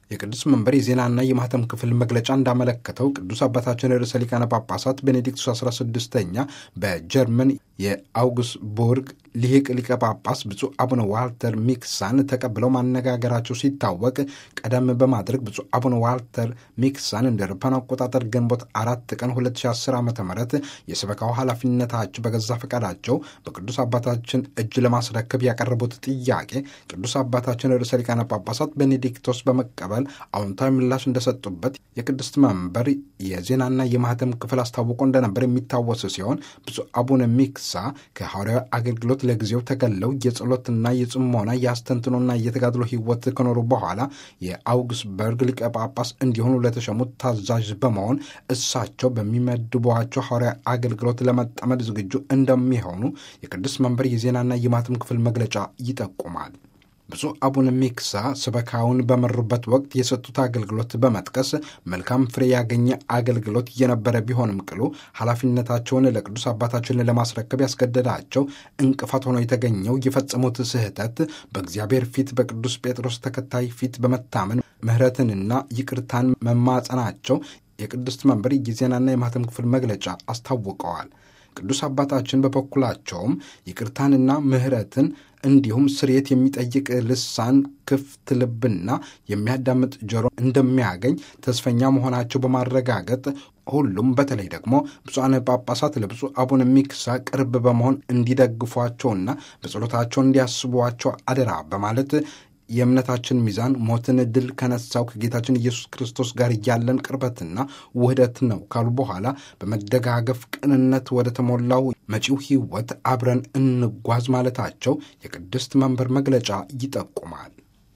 የቅዱስ መንበር የዜናና የማህተም ክፍል መግለጫ እንዳመለከተው ቅዱስ አባታችን ርዕሰ ሊቃነ ጳጳሳት ቤኔዲክቱስ 16ኛ በጀርመን የአውግስቡርግ ሊቅ ሊቀ ጳጳስ ብፁዕ አቡነ ዋልተር ሚክሳን ተቀብለው ማነጋገራቸው ሲታወቅ ቀደም በማድረግ ብፁዕ አቡነ ዋልተር ሚክሳን እንደ አውሮፓውያን አቆጣጠር ግንቦት አራት ቀን 2010 ዓ ም የሰበካው ኃላፊነታቸው በገዛ ፈቃዳቸው በቅዱስ አባታችን እጅ ለማስረከብ ያቀረቡት ጥያቄ ቅዱስ አባታችን ርዕሰ ሊቃነ ጳጳሳት ቤኔዲክቶስ በመቀበል አዎንታዊ ምላሽ እንደሰጡበት የቅድስት መንበር የዜናና የማህተም ክፍል አስታውቆ እንደነበር የሚታወስ ሲሆን ብፁዕ አቡነ ሚክሳ ከሐዋርያዊ አገልግሎት ለጊዜው ተገለው የጸሎትና የጽሞና የአስተንትኖና የተጋድሎ ሕይወት ከኖሩ በኋላ የአውግስበርግ ሊቀ ጳጳስ እንዲሆኑ ለተሸሙት ታዛዥ በመሆን እሳቸው በሚመድቧቸው ሐዋርያዊ አገልግሎት ለመጠመድ ዝግጁ እንደሚሆኑ የቅዱስ መንበር የዜናና የማህተም ክፍል መግለጫ ይጠቁማል። ብፁዕ አቡነ ሚክሳ ስበካውን በመሩበት ወቅት የሰጡት አገልግሎት በመጥቀስ መልካም ፍሬ ያገኘ አገልግሎት እየነበረ ቢሆንም ቅሉ ኃላፊነታቸውን ለቅዱስ አባታችን ለማስረከብ ያስገደዳቸው እንቅፋት ሆኖ የተገኘው የፈጸሙት ስህተት በእግዚአብሔር ፊት በቅዱስ ጴጥሮስ ተከታይ ፊት በመታመን ምሕረትንና ይቅርታን መማጸናቸው የቅድስት መንበር የዜናና የማህተም ክፍል መግለጫ አስታውቀዋል። ቅዱስ አባታችን በበኩላቸውም ይቅርታንና ምሕረትን እንዲሁም ስርየት የሚጠይቅ ልሳን፣ ክፍት ልብና የሚያዳምጥ ጆሮ እንደሚያገኝ ተስፈኛ መሆናቸው በማረጋገጥ ሁሉም በተለይ ደግሞ ብፁዓን ጳጳሳት ለብፁዕ አቡነ ሚክሳ ቅርብ በመሆን እንዲደግፏቸውና በጸሎታቸው እንዲያስቧቸው አደራ በማለት የእምነታችን ሚዛን ሞትን ድል ከነሳው ከጌታችን ኢየሱስ ክርስቶስ ጋር ያለን ቅርበትና ውህደት ነው ካሉ በኋላ በመደጋገፍ ቅንነት ወደ ተሞላው መጪው ሕይወት አብረን እንጓዝ ማለታቸው የቅድስት መንበር መግለጫ ይጠቁማል።